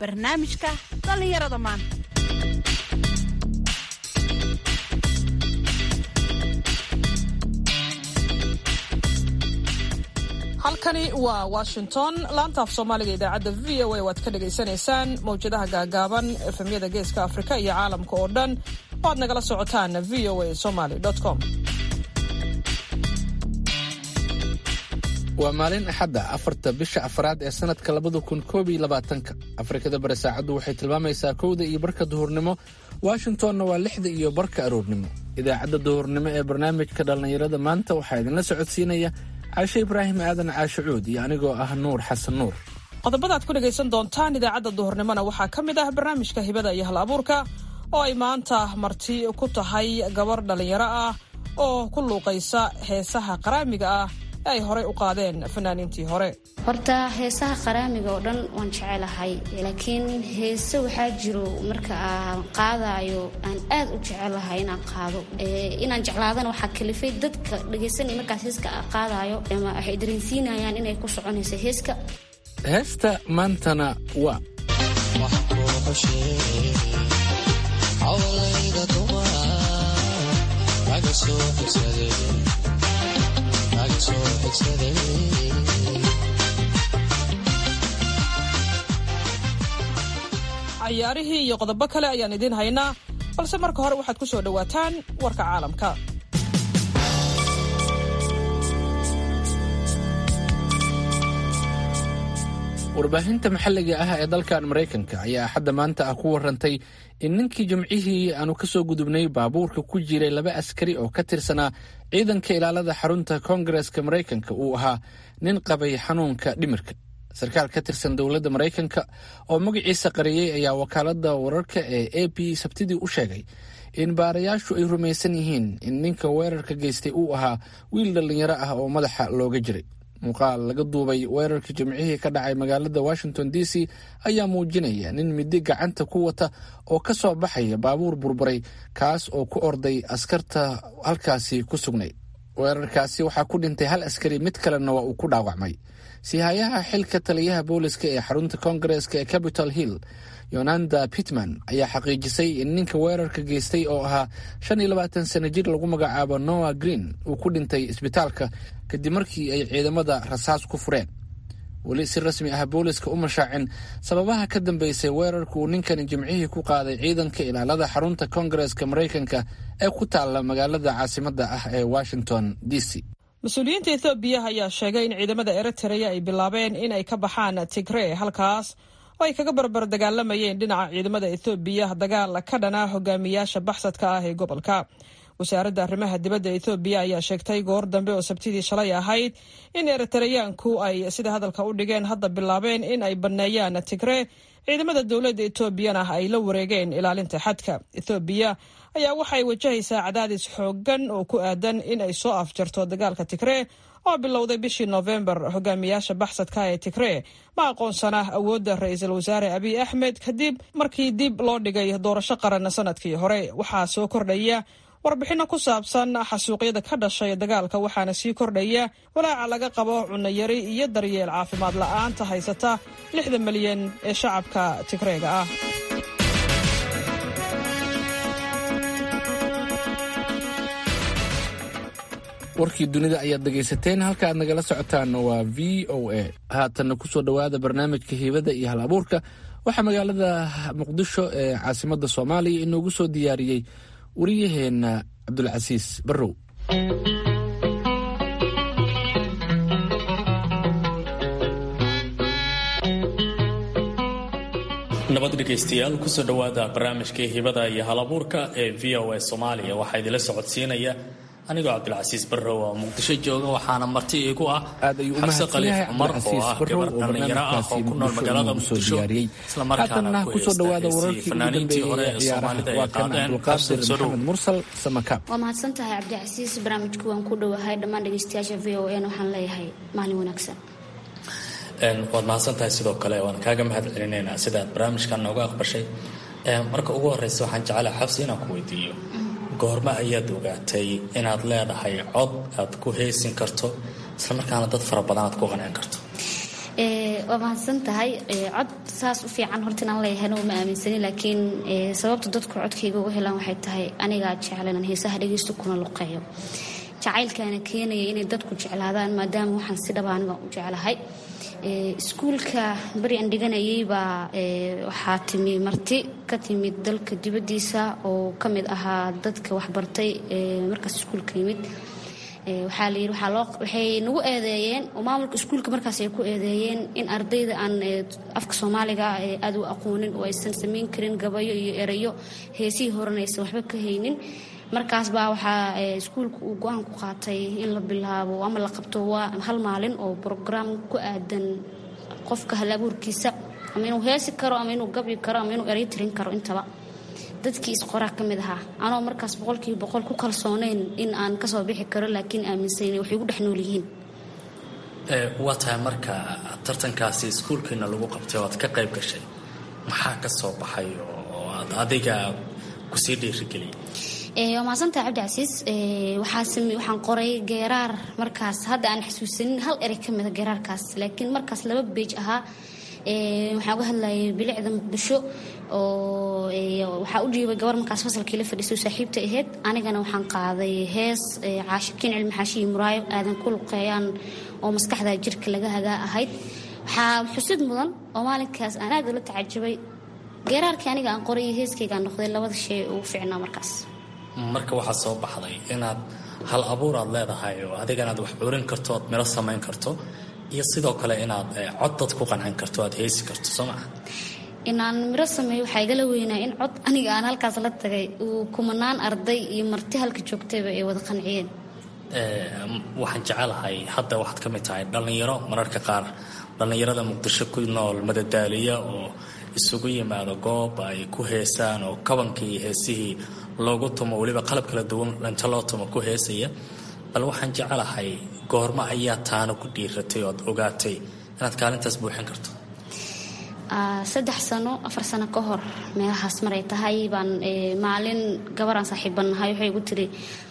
barnaamijka dhallinyarada maanta halkani waa washington laantaaf soomaaliga idaacadda v o a waad ka dhagaysanaysaan mawjadaha gaagaaban efemyada geeska afrika iyo caalamka oo dhan waad nagala socotaan v o a somaly com waa maalin axadda afarta bisha afraad ee sannadka labada kun koob iyo labaatanka afrikada bari saacaddu waxay tilmaamaysaa kowda iyo barka duhurnimo washingtonna waa lixda iyo barka aroornimo idaacadda duhurnimo ee barnaamijka dhallinyarada maanta waxaa idinla socodsiinaya caashe ibraahim aadan caashe cuud iyo anigoo ah nuur xasan nuur qodobadaad ku dhegaysan doontaan idaacadda duhurnimona waxaa ka mid ah barnaamijka hibada iyo hal abuurka oo ay maanta marti ku tahay gabar dhallinyaro ah oo ku luuqaysa heesaha qaraamiga ah ee ay horey u qaadeen fanaaniintii hore horta heesaha qaraamiga oo dhan waan jecelahay laakiin heese waxaa jiro marka aan qaadayo aan aad u jecelahay inaan qaado inaan jeclaadana waxaa kalifay dadka dhegaysanaya markaas heeska qaadayo waxay dareensiinayaan inay ku soconayso heeska heesta maantana waa cayaarihii iyo qodobo kale ayaan idiin haynaa balse marka hore waxaad ku soo dhowaataan warka caalamka warbaahinta maxalliga ah ee dalkan maraykanka ayaa axadda maanta ah ku warantay in ninkii jimcihii aanu ka soo gudubnay baabuurka ku jiray laba askari oo ka tirsanaa ciidanka ilaalada xarunta koongareska maraykanka uu ahaa nin qabay xanuunka dhimirka sarkaal ka tirsan dowladda maraykanka oo magaciisa qariyey ayaa wakaaladda wararka ee a b sabtidii u sheegay in baarayaashu ay rumaysan yihiin in ninka weerarka geystay uu ahaa wiil dhallinyaro ah oo madaxa looga jiray muuqaal laga duubay weerarka jimcihii ka dhacay magaalada washington d c ayaa muujinaya nin midi gacanta ku wata oo ka soo baxaya baabuur burburay kaas oo ku orday askarta halkaasi ku sugnay weerarkaasi waxaa ku dhintay hal askari mid kalena waa uu ku dhaawacmay sihayaha xilka taliyaha booliska ee xarunta koongareska ee capitol hill yonanda pitman ayaa xaqiijisay in ninka weerarka geystay oo ahaa shan iyo labaatan sano jir lagu magacaabo noah green uu ku dhintay isbitaalka kadib markii ay ciidamada rasaas ku fureen weli si rasmi ah booliska u mashaacin sababaha ka dambeysay weerarka uu ninkani jimcihii ku qaaday ciidanka ilaalada xarunta koongareska maraykanka ee ku taalla magaalada caasimadda ah ee washington d c mas-uuliyiinta ethoobiya ayaa sheegay in ciidamada eritrea ay bilaabeen in ay ka baxaan tigree halkaas oo ay kaga barbar dagaalamayeen dhinaca ciidamada ethoobiya dagaal ka dhana hogaamiyaasha baxsadka ah ee gobolka wasaaradda arrimaha dibadda ethoobiya ayaa sheegtay goor dambe oo sabtidii shalay ahayd in eritareyaanku ay sida hadalka u dhigeen hadda bilaabeen in ay banneeyaan tigree ciidamada dowladda etoobiyana ay la wareegeen ilaalinta xadka ethoobiya ayaa waxay wajahaysaa cadaadis xooggan oo ku aadan in ay soo afjarto dagaalka tigree oo bilowday bishii noofembar hogaamiyaasha baxsadka ee tigree ma aqoonsana awoodda ra-iisul wasaare abiy axmed kadib markii dib loo dhigay doorasho qaran sanadkii hore waxaa soo kordhaya warbixinno ku saabsan xasuuqyada ka dhashay dagaalka waxaana sii kordhaya walaaca laga qabo cunayari iyo daryeel caafimaad la'aanta haysata lixda milyan ee shacabka tigreega ah warkii dunida ayaad dhegaysateen halka aad nagala socotaanna waa v o a haatanna kusoo dhowaada barnaamijka hiibada iyo hal abuurka waxaa magaalada muqdisho ee caasimadda soomaaliya inoogu soo diyaariyey wariyaheenna cabdulcasiis barrow nabad dhegaystayaal kusoo dhowaada barnaamijkii hibada iyo halabuurka ee v o a soomaaliya waxaa idinla socodsiinaya anigoo cabdilcasiis barrow oo muqdisho jooga waxaana marti iigu ah xabse khaliif cumar oo ah gabar dhallinyaro ah oo ku nool magaalada muqdisho islamarkaana ku heestaheysay fanaaniintii hore ee soomaalida ay qaadeen xabse soo dhow waa mahadsan tahay cabdicasiis barnaamijku waan ku dhowahay dhammaan dhegaystayaasha v o n waxaan leeyahay maalin wanaagsan waad mahadsan tahay sidoo kale waan kaaga mahad celinaynaa sidaad barnaamijkan nooga aqbashay marka ugu horeysa waxaan jecelaha xabsi inaan ku weydiiyo goormo ayaad ogaatay inaad leedahay cod aad ku heesin karto islamarkaana dad fara badan aad ku qancin karto waa mahadsan tahay cod saas u fiican horta inaan leeyahayna uma aaminsanin laakiin sababta dadku codkayga uga helaan waxay tahay anigaa jeclanan heesaha dhegeysto kuna luqeeyo jacaylkaana keenaya inay dadku jeclaadaan maadaama waxaan si dhaba aniga u jeclahay iskuulka beri aan dhiganayay baa waxaa timi marti ka timid dalka dibaddiisa oo ka mid ahaa dadka waxbartay markaas iskuulka yimid waxaa la yidhi waxay nagu eedeeyeen oo maamulka iskuulka markaas ay ku eedeeyeen in ardayda aan afka soomaaliga aad u aqoonin oo aysan samayn karin gabayo iyo erayo heesihii horena aysan waxba ka haynin markaas baa waxaa iskuulka uu go-aan ku qaatay in la bilaabo ama la qabto waa hal maalin oo brograam ku aadan qofka hal abuurkiisa ama inuu heesi karo ama inuu gabyi karo ama inuu eray tirin karo intaba dadkii isqoraa ka mid ahaa anoo markaas boqolkiiba boqol ku kalsooneyn in aan kasoo bixi karo laakiin aaminsan waxay gu dhex nool yihiin waa tahay marka tartankaasi iskuulkiina lagu qabtay oo aad ka qayb gashay maxaa ka soo baxay oo aad adiga kusii dhiirigeliyay waa mahadsantaha cabdicasiis waxaan qoray geeraar markaas hadda aan xasuusanin hal erey ka mida geeraarkaas laakiin markaas laba beej ahaa waxaan uga hadlayay bilicda muqdisho oo waxaa u dhiibay gabar markaas fasalkii la fadhiisay saaxiibta ahayd anigana waxaan qaaday hees caashikiin cilmi xaashiyi muraayo aadan ku luqeeyaan oo maskaxda jirka laga hagaa ahayd waxaa xusid mudan oo maalinkaas aan aad ula tacajabay geeraarkii aniga aan qoray iyo heeskaygaan noqday labada shay ugu fiicnaa markaas marka waxaa soo baxday inaad hal abuur aad leedahay oo adigana aad wax curin karto oad miro samayn karto iyo sidoo kale inaad cod dad ku qancin karto aad heesi karto soo maa inaan miro sameeyo waxaa igala weynaa in cod aniga aan halkaas la tagay uu kumanaan arday iyo marti halka joogtayba ay wada qanciyeen waxaan jecelahay hadda waxaad ka mid tahay dhallinyaro mararka qaar dhallinyarada muqdisho ku nool madadaaliya oo isugu yimaado goob ay ku heesaan oo kabankii iyo heesihii loogu tumo weliba qalab kala duwan dhanto loo tumo ku heesaya bal waxaan jecelahay goormo ayaa taana ku dhiiratay ood ogaatay inaad kaalintaas buuxin karto saddex sano afar sano ka hor meelahaas maray tahay baan maalin gabaraan saaxiibbannahay waxay igu tiri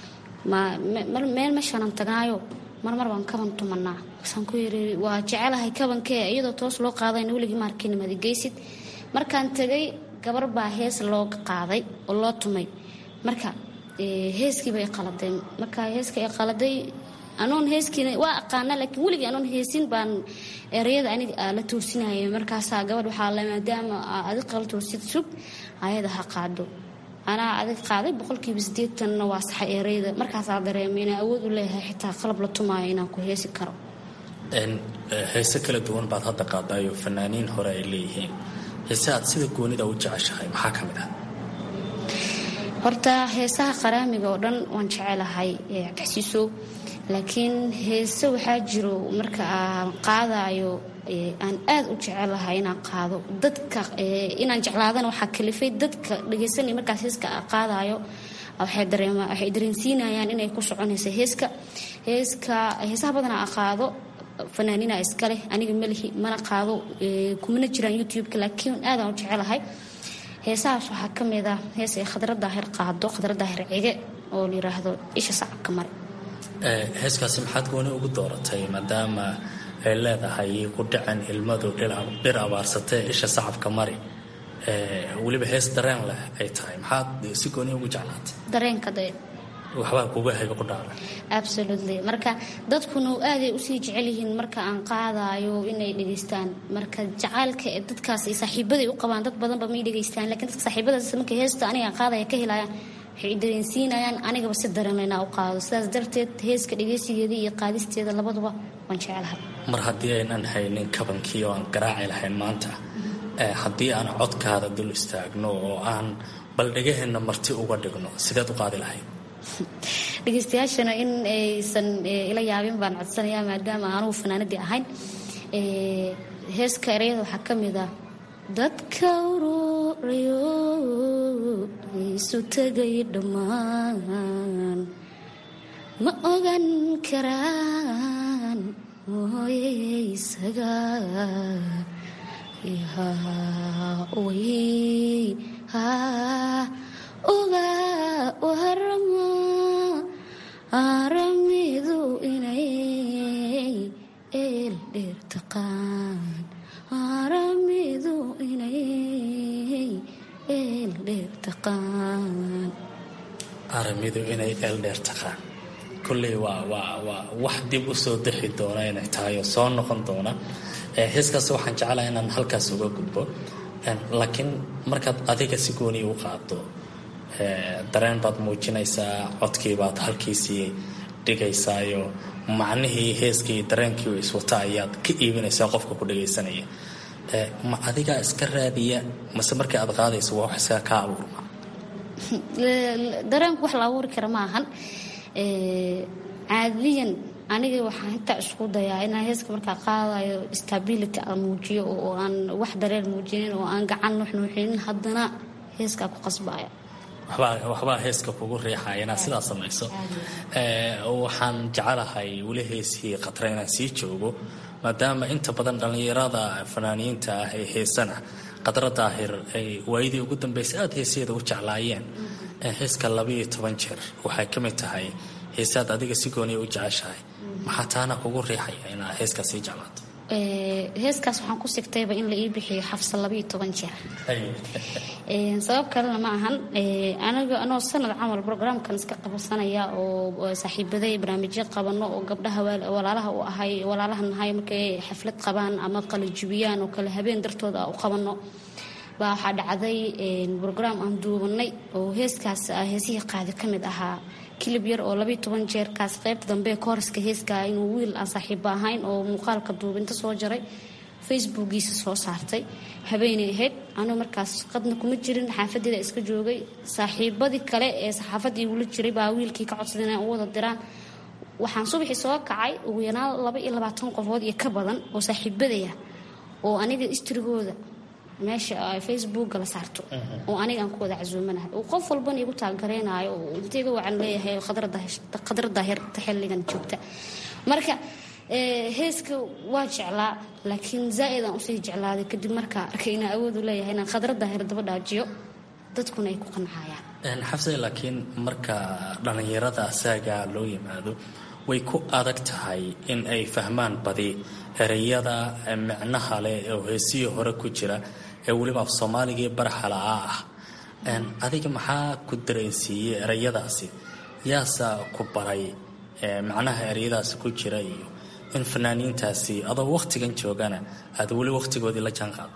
meel meeshaanaan tagnaayo marmar baan kaban tumanaa markaasaan ku yiri waa jecelahay kabankee iyadoo toos loo qaadayna weligii maarkiina madigeysid markaan tegay gabar baa hees looga qaaday oo loo tumay marka heeskii bay qaladeen marka heeska ay qaladay anoon heeskiina waa aqaana laakiin weligii anoon heesin baan ereyada aniga la toosinayay markaasaa gabadh waxaa le maadaama adig qala toosid sug ayada ha qaado anaa adig qaaday boqolkiiba sideetanna waa saxa ereyada markaasaa dareemay inaa awood u leeyahay xitaa qalab la tumaayo inaan ku heesi karo heese kala duwan baad hadda qaadaayo fanaaniin hore ay leeyihiin heese aad sida goonida u jeceshahay maxaa ka mid ah horta heesaha qaraamiga oo dhan waan jecelahay cabdixasiisow laakiin heese waxaa jiro marka aan qaadayo aan aad u jecelahay inaan qaado dadka inaan jeclaadana waxaa kalifay dadka dhegaysanaya markaas heeska qaadayo waxay dareensiinayaan inay ku soconaysa heeska heeska heesaha badanaa a qaado fanaaniina iskaleh aniga malihi mana qaado kumana jiraan youtube-ka laakiin aadaan u jecelahay heesahaas waxaa ka mid ah hees ay khadra daahir qaado khadra daahir cige oo la yiraahdo isha sacabka mare heeskaasi maxaad gooni ugu dooratay maadaama ay leedahay ku dhacen ilmadu dhir abaarsatee isha sacabka mari weliba hees dareen leh ay tahay maxaad si gooni ugu jeclaatay dareenka dee waxbaa kuga hayba ku dhaala absolutely marka dadkuna aaday usii jecel yihiin marka aan qaadayo inay dhegaystaan marka jacaylka ee dadkaas ay saaxiibaday u qabaan dad badanba may dhegaystaan lakiin dadka saaxiibadaas marka heesta aniga aan qaadaya ka helayaan waxay dareensiinayaan anigaba si dareemlaynaa u qaado sidaas darteed heeska dhegaysigeeda iyo qaadisteeda labaduba waan jecelahay mar haddii aynan haynin kabankii oo aan garaaci lahayn maanta haddii aan codkaada dul istaagno oo aan bal dhegaheenna marti uga dhigno sideed u qaadi lahayd dhegeystayaashana in aysan ila yaabin baan codsanayaa maadaama anugu fanaanadii ahayn heeska ereyada waxaa ka mid ah dadka ururayo isu tegay dhammaan ma ogan karaan mooye isaga way uga warama aramidu inay eel dheer taqaan taqaan aramidu inay eeldheer taqaan kolley waa waa waa wax dib u soo dexi doona inay tahay oo soo noqon doona heeskaas waxaan jeclaha inaan halkaas uga gudbo laakiin markaad adiga si gooni u qaado dareen baad muujinaysaa codkii baad halkiisii dhigaysaayo macnihii heeskii dareenkii iswata ayaad ka iibinaysaa qofka ku dhagaysanaya ma adigaa iska raadiya mase markii aad qaadayso waa wax isaga kaa abuurma dareenku wax la abuuri kara ma ahan caadiyan aniga waxaan intaa isku dayaa inaan heeska markaa qaadayo stability aan muujiyo oo aan wax dareen muujinin oo aan gacan nuxnuuxinin haddana heeskaa ku qasbaya waxbaa heeska kugu riixaya inaad sidaa samayso waxaan jecelahay weli heesihii khatra inaan sii joogo maadaama inta badan dhallinyarada fanaaniyiinta ah ee heesana qadra daahir ay waayadii ugu dambeysay aada heesaheeda u jeclaayeen heeska labaiyo toban jeer waxay ka mid tahay heesaad adiga si gooniya u jeceshahay maxaa taana kugu riixaya inaad heeskaa sii jeclaato heeskaas waxaan ku sigtayba in la ii bixiyo xafsa labaiyo toban jeer sabab kalena ma ahan aniga anoo sanad camal brograamkan iska qabsanaya oo saaxiibaday barnaamijyo qabano oo gabdhaha walaalaha u ahay walaalaha nahay markay xaflad qabaan ama qalajibiyaan oo kale habeen dartooda u qabano baa waxaa dhacday brograam aan duubanay oo heeskaas heesihii qaadi ka mid ahaa kilib yar oo labayo toban jeerkaas qaybta dambe kooriska heeskaa inuu wiil aan saaxiibo ahayn oo muuqaalka duubinta soo jaray facebookiisa soo saartay habeenay ahayd anuu markaas qadna kuma jirin xaafadeeda iska joogay saaxiibadii kale ee saxaafadda igula jiray baa wiilkii ka codsaday inay u wada diraan waxaan subaxii soo kacay ugu yaraan laba iyo labaatan qofood iyo ka badan oo saaxiibadaya oo aniga istrigooda meesha facebooka la saarto oo aniga aan ku wada casuumanahay oo qof walbana igu taageereynayo oo intayga wacan leeyahay khadra daahirta xilligan joogta marka heeska waa jeclaa laakiin zaa-id aan usii jeclaaday kadib markaa arkay inaan awood u leeyahay inaan khadra daahir daba dhaajiyo dadkuna ay ku qancayaan xabse laakiin marka dhallinyarada asaaga loo yimaado way ku adag tahay in ay fahmaan badi ereyada micnaha leh oo heesihii hore ku jira ee weliba af soomaaligii baraxala'aa ah adiga maxaa ku dareensiiyey ereyadaasi yaasa ku baray macnaha ereyadaasi ku jira iyo in fanaaniintaasi adoo wakhtigan joogana aad weli wakhtigoodii la jaan qaado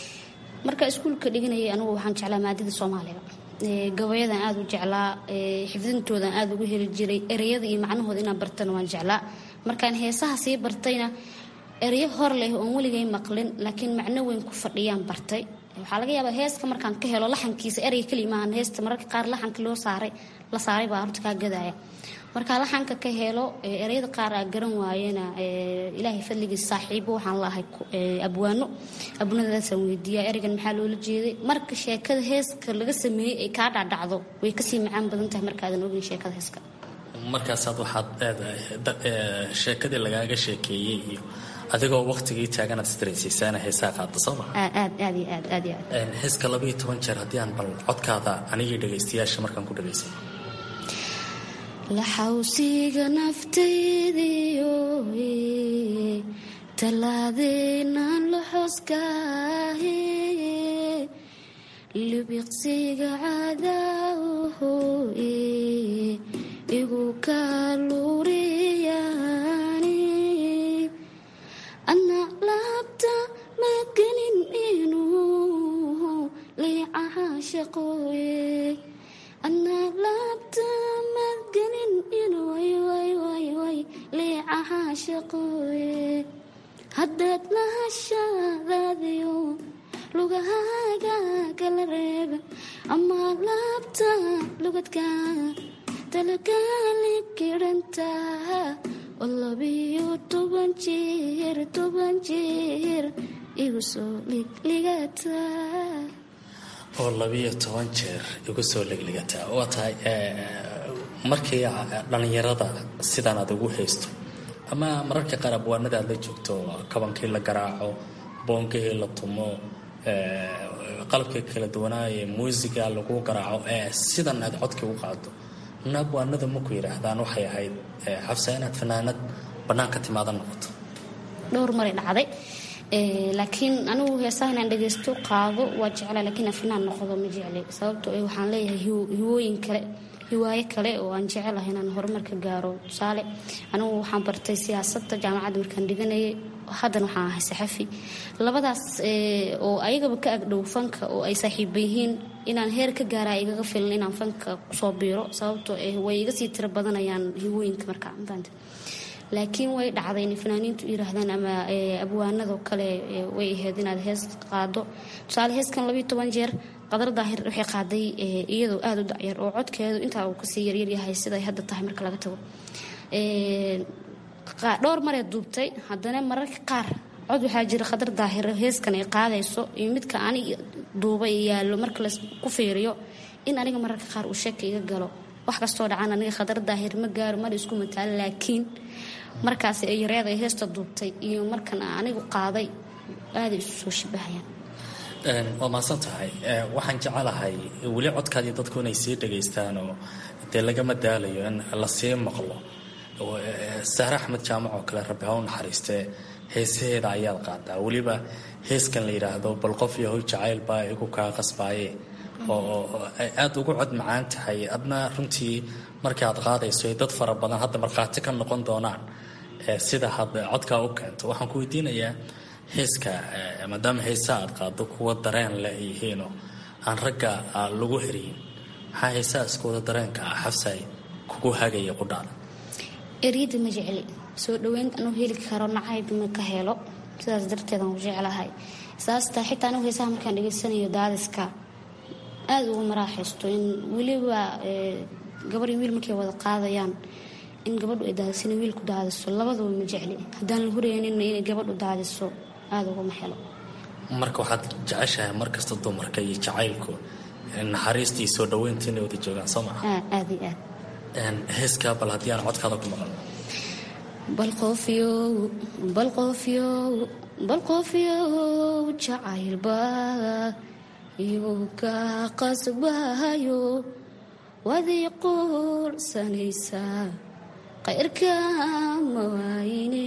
marka iskuulka dhiganayay anigu waxaan jeclaa maadada soomaaliga gabayadan aada u jeclaa xifdintoodan aada ugu heli jiray ereyada iyo macnahooda inaan bartana waan jeclaa markaan heesaha sii bartayna ereyo hor leh oon weligay maqlin laakiin macno weyn ku fadhiyaan bartay waxaa laga yaabaa heeska markaan ka helo laxankiisa erey keli maahan heesta mararka qaar laxanka loo saaray la saaray baa horta kaa gadaya markaa laxanka ka helo ereyada qaar aa garan waayena ilaahay fadligiis saaxiibo waxaan laahay abwaano abwaanadaasaan weydiiyaa ereygan maxaa loola jeeday marka sheekada heeska laga sameeyey ay kaa dhacdhacdo way kasii macaan badan tahay markaadan ogin sheekada heeska markaasaad waxaad sheekadii lagaaga sheekeeyey iyo adigoo waktigii taaganaad isdareensiisaana heesaa qaada soo maa aad aad iyo aad aad iyo aad heeska labaiyo toban jeer haddii aan bal codkaada anigii dhagaystayaasha markaan ku dhagaysay laxawsiga naftaydiyo tallaadeenaan la xoskaahe libiqsiga cadaaho igu kaaluriyaani ana laabta magelin inuu liicaha shaqooye ana laabta madgelin inuu liicaha shaqooye haddaad lahashadaadiyo lugahaaga kala reeba ama laabta lugadka talagaali kidhantaa oo labiyo toban jeer toban jeer igu soo ligligataa oo labiyo toban jeer igu soo ligligataa waa tahay markii dhallinyarada sidaan aad ugu haysto ama mararka qaar abwaanada aad la joogto kabankii la garaaco boongihii la tumo qalabkii kala duwanaaye muusiga lagu garaaco ee sidan aad codkii u qaado na abwaanada maku yidhaahdaan waxay ahayd xabsa inaad fanaanad bannaanka timaada noqoto dhowr maray dhacday laakiin anigu heesaha inaan dhageysto qaado waa jecla laakiin afinaan noqdo ma jecli sababto waxaan leeyahay hiwooyin kale hiwaayo kale oo aan jecelahay inaan horumarka gaaro tusaale anigu waxaan bartay siyaasadda jaamacadda markaan dhiganayay haddana waxaan ahay saxafi labadaas oo ayagaba ka agdhow fanka oo ay saaxiiba yihiin inaan heer ka gaara igaga filan inaan fanka kusoo biiro sababtoo way iga sii tiro badanayaan hiwooyinka markaa mafaanta laakiin way dhacday inay fanaaniintu yiraahdaan ama abwaanadoo kale way ahayd inaad hees qaado tusaale heeskan labiiyo toban jeer qadar daahir waxay qaaday iyadoo aada u dacyar oo codkeedu intaa uu kasii yaryaryahay siday hadda tahay marka laga tago dhowr maree duubtay haddana mararka qaar cod waxaa jira qadar daahir heeskan ay qaadayso iyo midka anig duubay yaallo marka laku fiiriyo in aniga mararka qaar uu sheeka iga galo wax kastoo dhacan aniga khadar daahir ma gaaro mana isku mataalo laakiin markaas ay yareed ay heesta duubtay iyo markan anigu qaaday aaday isu soo shibahayaan waa mahadsan tahay waxaan jecelahay weli codkaadii dadku inay sii dhegaystaan oo dee lagama daalayo in lasii maqlo sahre axmed jaamac oo kale rabbi ha u naxariistee heesaheeda ayaad qaadaa weliba heeskan la yidhaahdo bal qof yahow jacayl baa igu kaa qasbaaye oo ay aada ugu cod macaan tahay adna runtii markii aad qaadayso ay dad fara badan hadda markhaati ka noqon doonaan sida had codkaa u keento waxaan ku weydiinayaa heeska maadaama heesaa aad qaado kuwa dareen leh ay yihiinoo aan ragga lagu heriyin maxaa heesaa iskooda dareenka ah xafsay kugu hagaya qudhaada eryada ma jecli soo dhaweynta anuu heli karo nacayb ma ka helo sidaas darteedaan u jeclahay saastaa xitaa anigu heesaha markaan dhegeysanayo daadiska aada ugu maraaxaysto in weliba gabar iyo wiil markay wada qaadayaan in gabadhu ay daadisana wiilku daadiso labaduba ma jecli haddaan la hureyninna inay gabadhu daadiso aada uguma helo marka waxaad jeceshahay markasta dumarka iyo jacaylku naxariista iyo soo dhaweynta inay wada joogaan soo maa aad iyo aad heeskaa bal haddii aan codkaada ku maqalno bal qofyow bal qofyow bal qofyow jacaylba iyuu ka qasbahayo wadii quursanaysaa qayrka ma waayine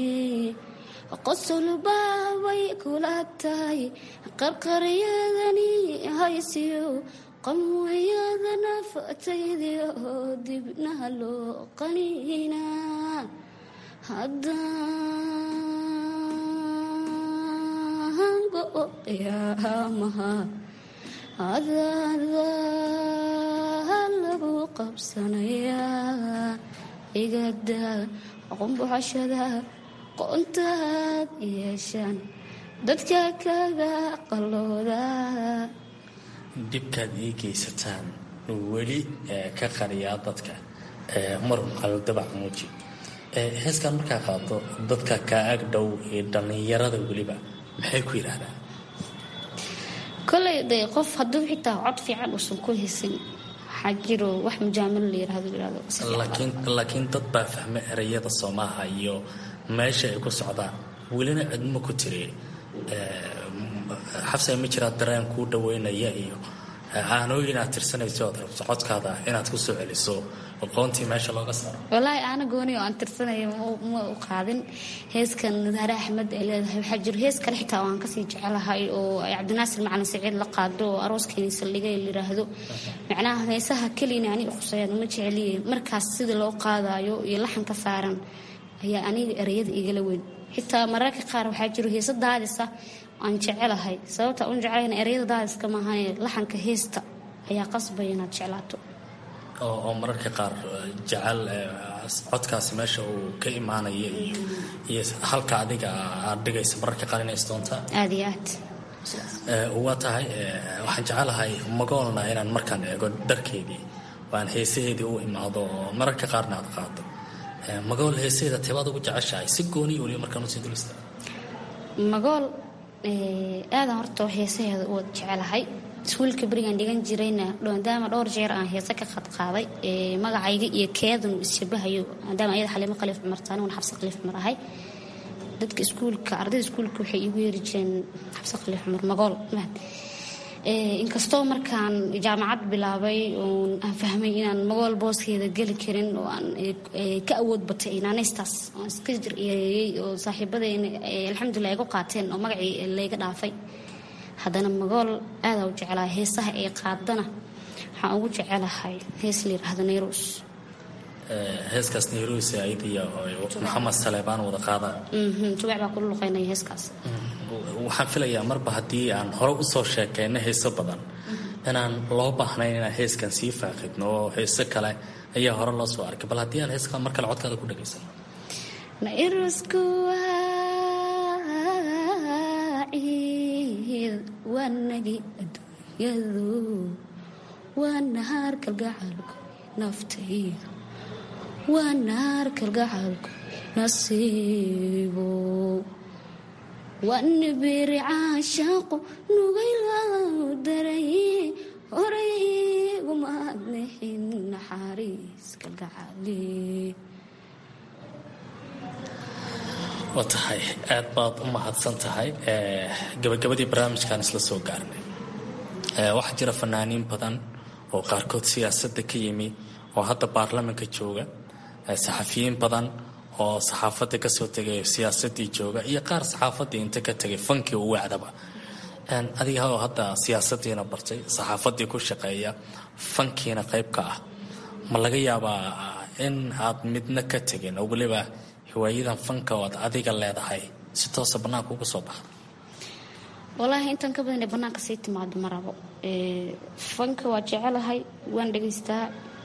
qosolbaabay kula tahay qarqaryadani haysiyo qamwayadana fataydio dibnaha loo qaniina haddaangoyaamaha adaada lagu qabsanayaa igada qumbuxashada qoontaad yeeshaan dadka kaga qalooda dhibkaad ii geysataan weli ka qariyaa dadka marun qaldabac muuji heeskan markaa qaado dadka kaa ag dhow iyo dhallinyarada weliba maxay ku yidhaahdaan koley de qof hadduu xitaa cod fiican uusan ku hesin waxaa jiro wax mujaamalo la yirahdo yirahdo laakiin laakiin dad baa fahma erayada soomaha iyo meesha ay ku socdaan welina cidmo ku tiri xabsa ma jiraa dareen kuu dhaweynaya iyo aanooyin aad tirsanayso ood rabto codkaada inaad ku soo celiso aqoontii meesha looga saaro walaahi aana gooni oo aan tirsanaya ma u qaadin heeskan nadaare axmed ay leedahay waxaa jiro hees kale xitaa oo aan kasii jecelahay oo ay cabdinaasir macalin saciid la qaado oo arooskeeni saldhigay layiraahdo macnaha heesaha keliyana ani khusayaan uma jeceliye markaas sida loo qaadayo iyo laxan ka saaran ayaa aniga ereyada igala weyn xitaa mararka qaar waxaa jiro heesa daadisa aan jecelahay sababta un jeclayna ereyada daadiska maahane laxanka heesta ayaa qasbaya inaad jeclaato oo mararka qaar jecel codkaasi meesha uu ka imaanaya iyo iyo halka adiga aad dhigaysa mararka qaar inay isdoontaa aada iyo aad waa tahay waxaan jecelahay magoolna inaan markaan eego dharkeedii waan heesaheedii u imaado oo mararka qaarna aad qaado magool heesaheeda teebaad ugu jeceshahay si gooniya weliba markaan usii dulista magool aadan horta heesaheeda u wada jecelahay iskuulka berigaan dhigan jirayna maadaama dhowr jeer aan heese ka qadqaaday magacayga iyo keedan uu isshabahayo maadaama ayada xaliimo khaliif cumar taani una xabse khaliif cumar ahay dadka iskuulka ardayda iskuulka waxay iigu yeeri jireen xabse khaliif cumar magool mahad inkastoo markaan jaamacad bilaabay oon aan fahmay inaan magool booskeeda geli karin oo aan ka awood batay inaanaystaas oon iska jiryeeyey oo saaxiibadeyna alxamdulilah igu qaateen oo magacii layga dhaafay haddana magool aadaa u jecelahay heesaha ay qaadana waxaan ugu jecelahay hees la yiraahdo nairos heeskaas nairos ayadiya maxamed saleebaan wada qaadaan tubac baa kula luqeynaya heeskaas waxaan filayaa marba haddii aan hore usoo sheekeyno heeso badan inaan loo baahnayn inaan heeskan sii faaqidno oo heeso kale ayaa hore loo soo arkay bal haddii aan heeskan mar kale codkaada ku dhegaysano nairosku waaciid waanagi adduunyadu waa nahaar kalgacalku naftaydu waa nahaar kalgacalku nasiibo wanibiri caashaaqu nugaylau daray horaygumaadnixin naxariis kalgacali waa tahay aad baad u mahadsan tahay gabagabadii barnaamijkan isla soo gaarnay waxaa jira fanaaniin badan oo qaarkood siyaasadda ka yimi oo hadda baarlamanka jooga saxafiyiin badan oo saxaafadda kasoo tegay siyaasadii jooga iyo qaar saxaafadii inta ka tegay fankii u wacdaba adiga oo hadda siyaasadiina bartay saxaafadii ku shaqeeya fankiina qayb ka ah ma laga yaabaa in aad midna ka tegin oo weliba hiwaayadan fanka oad adiga leedahay si toosa bannaanka uga soo baxda walaahi intaan ka badan ee bannaanka sii timaado ma rabo fanka waa jecelahay waan dhegaystaa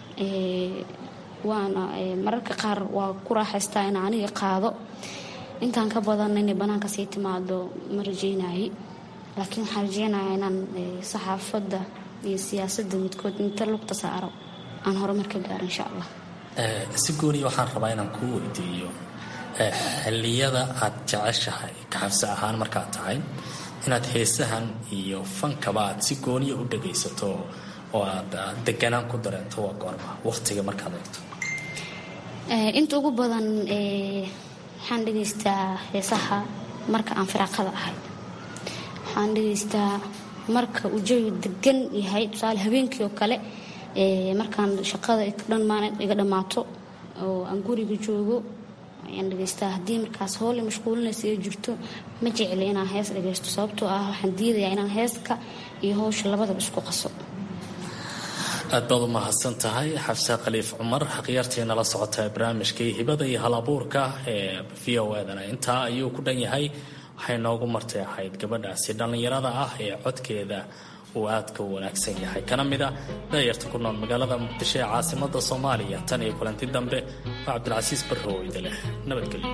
waana mararka qaar waa ku raaxaystaa in aniga qaado intaan ka badan inay bannaanka sii timaado ma rajeynaye laakiin waxaan rajeynayaa inaan saxaafadda iyo siyaasadda midkood inta lugta saaro aan horumar ka gaaro insha allah si gooniya waxaan rabaa inaan kuu weydiiyo xilliyada aad jeceshahay kaxabsi ahaan markaad tahay inaad heesahan iyo fankaba aad si gooniya u dhagaysato oo aad deganaan ku dareento waa goorma waqtiga markaad eegto inta ugu badan waxaan dhegaystaa heesaha marka aan firaaqada ahay waxaan dhegaystaa marka uu jawigu degan yahay tusaale habeenkii oo kale markaan shaqada iga dhammaato oo aan guriga joogo ayaan dhegaystaa haddii markaas hoole mashquulinaysa ay jirto ma jecli inaan hees dhagaysto sababtoo ah waxaan diidayaa inaan heeska iyo howsha labadaba isku qaso aad baad u mahadsan tahay xabse khaliif cumar khiyaartiina la socota barnaamijkii hibada iyo hal abuurka ee v o edana intaa ayuu ku dhan yahay waxay noogu martay ahayd gabadhaasi dhallinyarada ah ee codkeeda uu aadka u wanaagsan yahay kana mid a daayarta ku nool magaalada muqdisho ee caasimada soomaaliya tan iyo kulanti dambe waa cabdilcasiis barroweyde leh nabadgelyo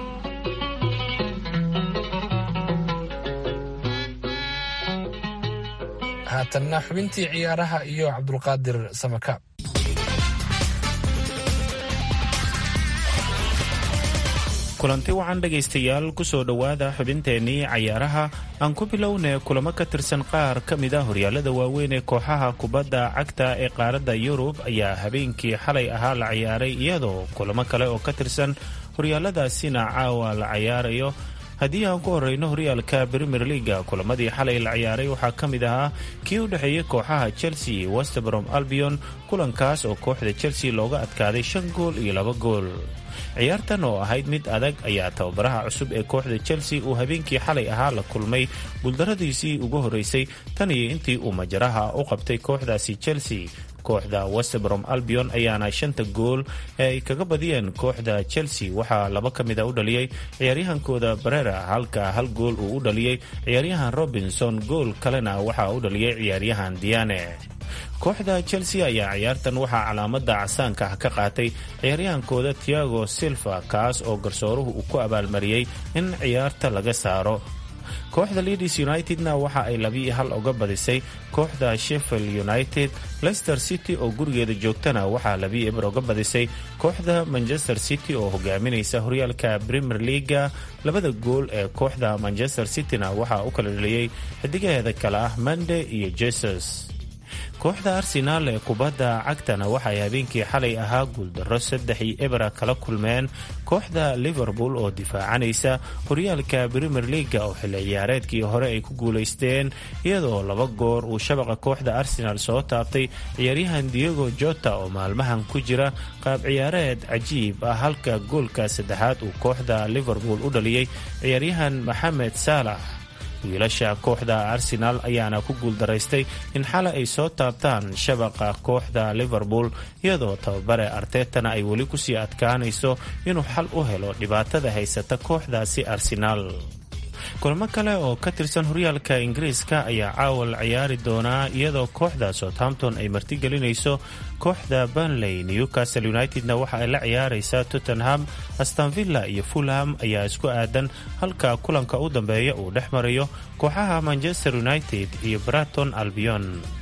haatanna xubintii ciyaaraha iyo cabdulqaadir samakaab kulanti wacan dhegaystayaal kusoo dhowaada xubinteennii cayaaraha aan ku bilownay kulamo ka tirsan qaar ka mid a horyaalada waaweyn ee kooxaha kubadda cagta ee qaaradda yurub ayaa habeenkii xalay ahaa la ciyaaray iyadoo kulamo kale oo ka tirsan horyaaladaasina caawa la cayaarayo haddii aan ku horeyno horyaalka premier leaga kulamadii xalay la ciyaaray waxaa ka mid ahaa kii u dhexeeyey kooxaha chelsea westbrom albion kulankaas oo kooxda chelsea looga adkaaday shan gool iyo laba gool ciyaartan oo ahayd mid adag ayaa tababaraha cusub ee kooxda chelsea uu habeenkii xalay ahaa la kulmay guuldaradiisii ugu horeysay tan iyo intii uu majaraha u qabtay kooxdaasi chelsea kooxda westbrom albion ayaana shanta gool ee ay kaga badiyeen kooxda chelsea waxaa laba ka mid a u dhaliyey ciyaaryahankooda barera halka hal gool uu u dhaliyey ciyaaryahan robinson gool kalena waxaa u dhaliyey ciyaaryahan diane kooxda chelsea ayaa ciyaartan waxaa calaamada casaanka ah ka qaatay ciyaaryahankooda tiago silva kaas oo garsooruhu uu ku abaalmariyey in ciyaarta laga saaro kooxda leadis unitedna waxa ay labii hal uga badisay kooxda sheffield united leicester city oo gurigeeda joogtana waxaa labii eber uga badisay kooxda manchester city oo hogaaminaysa horyaalka premier leaga labada gool ee kooxda manchester cityna waxaa u kala dhaliyey xidigaheeda kale ah mande iyo jesus kooxda arsenaal ee kubadda cagtana waxay habeenkii xalay ahaa guuldarro saddex iyo ebera kala kulmeen kooxda liverpool oo difaacanaysa horyaalka premier leaga oo xilli ciyaareedkii hore ay ku guulaysteen iyadoo laba goor uu shabaqa kooxda arsenaal soo taabtay ciyaaryahan diego jota oo maalmahan ku jira qaab ciyaareed cajiib ah halka goolka saddexaad uu kooxda liverpool u dhaliyey ciyaaryahan maxamed saalax wiilasha kooxda arsenaal ayaana ku guuldaraystay in xalay ay soo taabtaan shabaqa kooxda liverpool iyadoo tababare artetana ay weli kusii adkaanayso inuu xal u helo dhibaatada haysata kooxdaasi arsenaal kulamo kale oo ka tirsan horyaalka ingiriiska ayaa caawal ciyaari doonaa iyadoo kooxda southampton ay martigelinayso kooxda banley newcastle unitedna waxa ay la ciyaaraysaa tottenham astanvilla iyo fulham ayaa isku aadan halka kulanka u dambeeya uu dhex marayo kooxaha manchester united iyo braton albion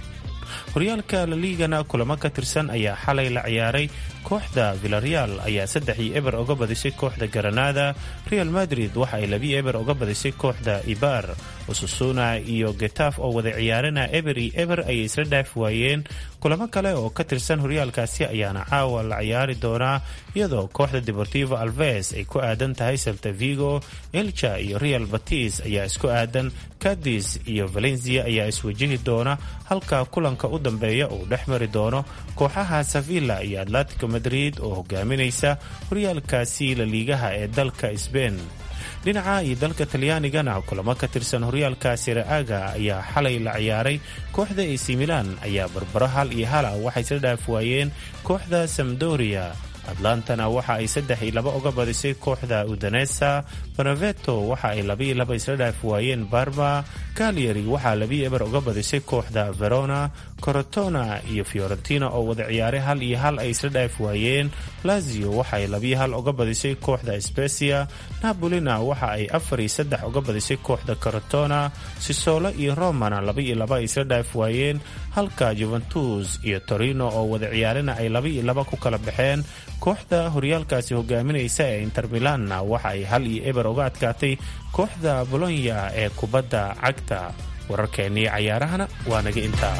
horyaalka laliigana kulamo ka tirsan ayaa xalay la ciyaaray kooxda villareal ayaa saddex iyo eber uga badisay kooxda garanada real madrid waxa ay labi eber uga badisay kooxda ibar ususuna iyo getaf oo wada ciyaarana eber iyo eber ayay isla dhaaf waayeen kulamo kale oo ka tirsan horyaalkaasi ayaana caawa la ciyaari doonaa iyadoo kooxda deportivo alves ay ku aadan tahay salta vigo elcha iyo real batis ayaa isku aadan cadis iyo valencia ayaa iswajihi doona halka kulanka u dambeeya uu dhex mari doono kooxaha sevilla iyo atletico madrid oo hogaaminaysa horyaalkaasi laliigaha ee dalka sbain dhinaca iyo dalka talyaanigana kulamo ka tirsan horyaalka siraaga ayaa xalay la ciyaaray kooxda ac milan ayaa barbaro hal iyo hala waxay isla dhaaf waayeen kooxda samdoria atlantana waxa ay saddex iyo laba uga badisay kooxda udanesa beneveto waxa ay laba iyo laba isla dhaaf waayeen barma calyari waxaa labiyo eber uga badisay kooxda verona corotona iyo fiorentina oo wada ciyaaray hal iyo hal ay isla dhaaf waayeen lazio waxa ay labiyo hal uga badisay kooxda specia napolina waxa ay afar iyo saddex uga badisay kooxda corotona sisolo iyo romana laba iyo laba ay isla dhaaf waayeen halka juventus iyo torino oo wada ciyaarina ay laba iyo laba ku kala baxeen kooxda horyaalkaasi hogaaminaysa ee inter milanna waxa ay hal iyo eber uga adkaatay kooxda bolonya ee kubadda cagta wararkeennii cayaarahana waa naga intaa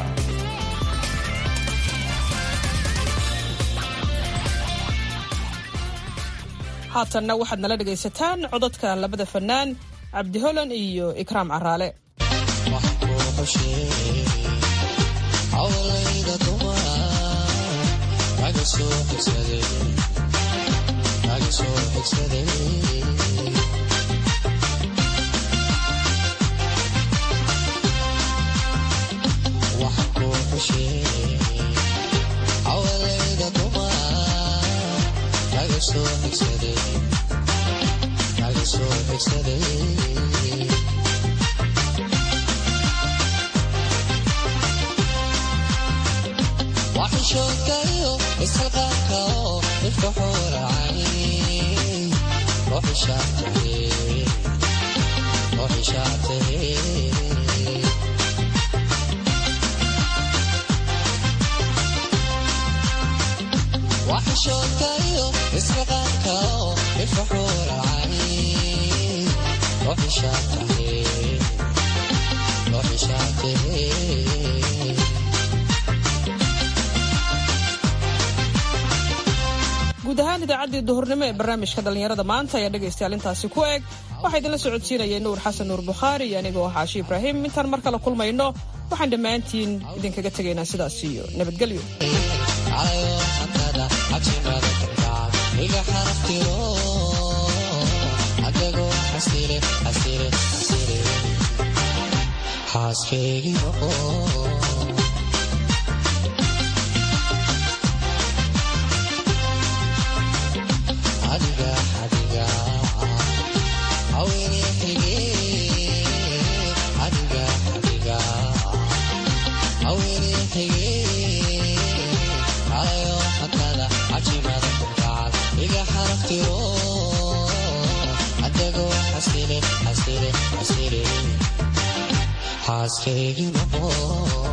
haatanna waxaad nala dhegaysataan codadka labada fannaan cabdi holan iyo ikraam caraale waxishoogayo isxilqaanka oo dhifka xuuracay waxishoogayo isxilqaanka oo dhifka xuuracay ruuxishaatahe guud ahaan idaacaddii duhurnimo ee barnaamijka dhallinyarada maanta ayaa dhegaystayaal intaasi ku eg waxaa idinla socodsiinayay nuur xasan nuur bukhaari iyo anigoo xaashi ibraahim intaan mar kale kulmayno waxaan dhammaantiin idinkaga tegaynaa sidaas iyo nabadgelyo xaaskeygi noqo